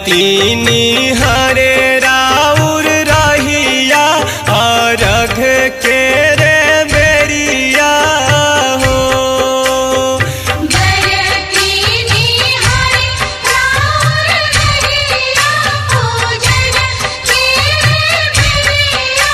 बरतीनी हरे राउर रहिया अरघ के रे बेरिया हो बरतीनी हरि राउर रहिया पूजन के बेरिया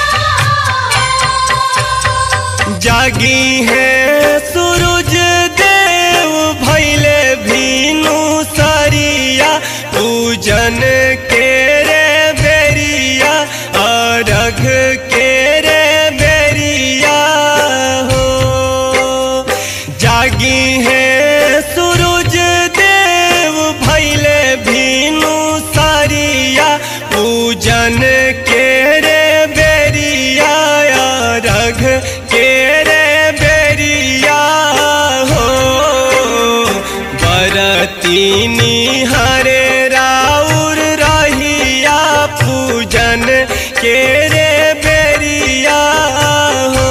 जागी है सूरज देव भैले भीनु सरिया पूजन के रे बेरिया अरघ के रे बेरिया हो जागी है सूरज देव भैले भीनु सरिया पूजन के रे बेरिया रघ के रे बेरिया हो बरतीनी हरे राउर रहिया पूजन के रे बेरिया हो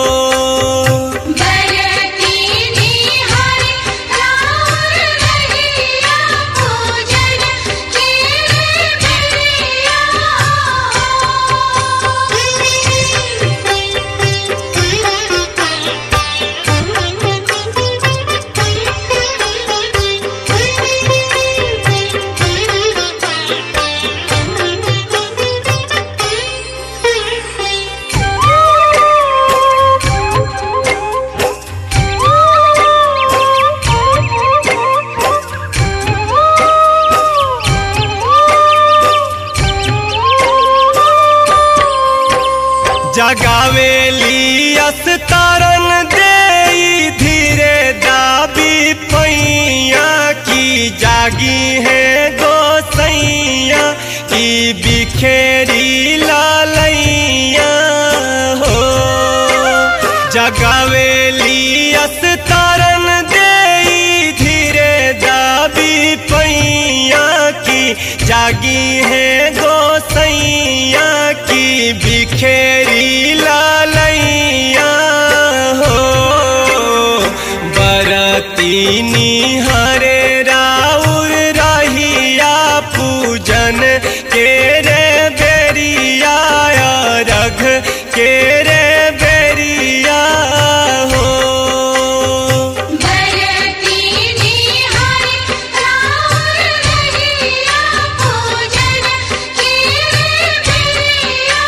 बरतीनी हरि राउर रहिया पूजन के जगावेली अस्तारन दे धीरे दाबी पैया की जागी है गोसैया की बिखेरी लालैया हो जगावेली अस्तारन दे धीरे दाबी पैया की जागी है गोसैया की बिखेरी लालैया हो बरतीनी हरे राउर रहिया पूजन के रे बेरिया रघ के रे बेरिया हो बरतीनी हरि राउर रहिया पूजन के बेरिया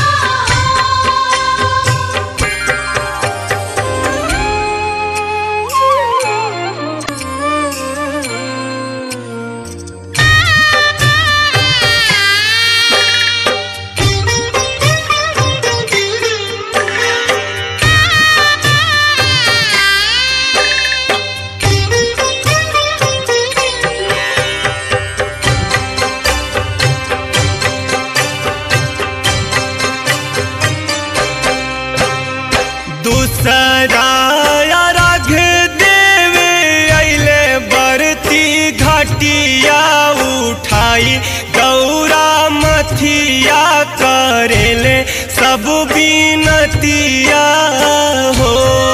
दूसरा रघ देवे अइले बरती घटिया उठाई गौरा मथिया करेले सब बीनतिया हो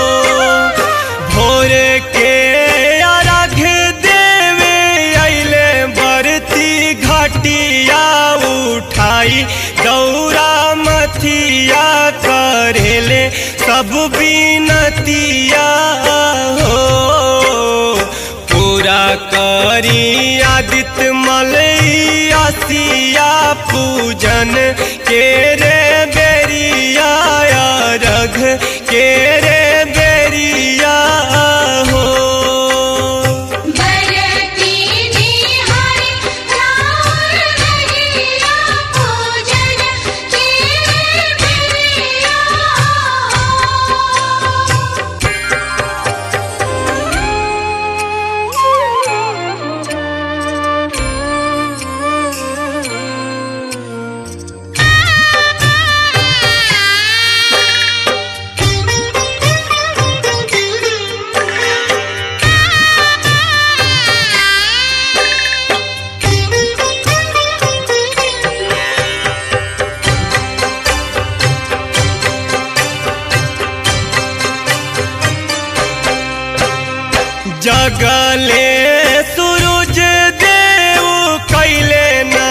भोर के अर्घ देवे अइले बरती घटिया उठाई गौरा मथिया करेले सब बीनतिया हो पूरा करी आदित्य मलैया सिया पूजन के रे बेरिया रघ के रे बेरिया हो बरतीनी हरि राउर रहिया पूजन के बेरिया जगले सूरज देव कैले न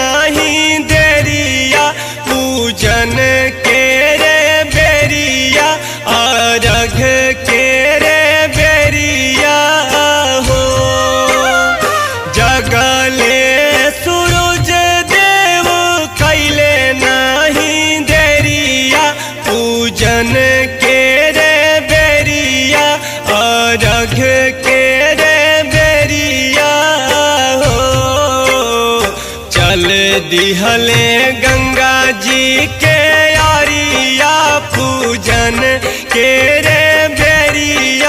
जल दिहले गंगा जी के यारिया पूजन के रे बेरिया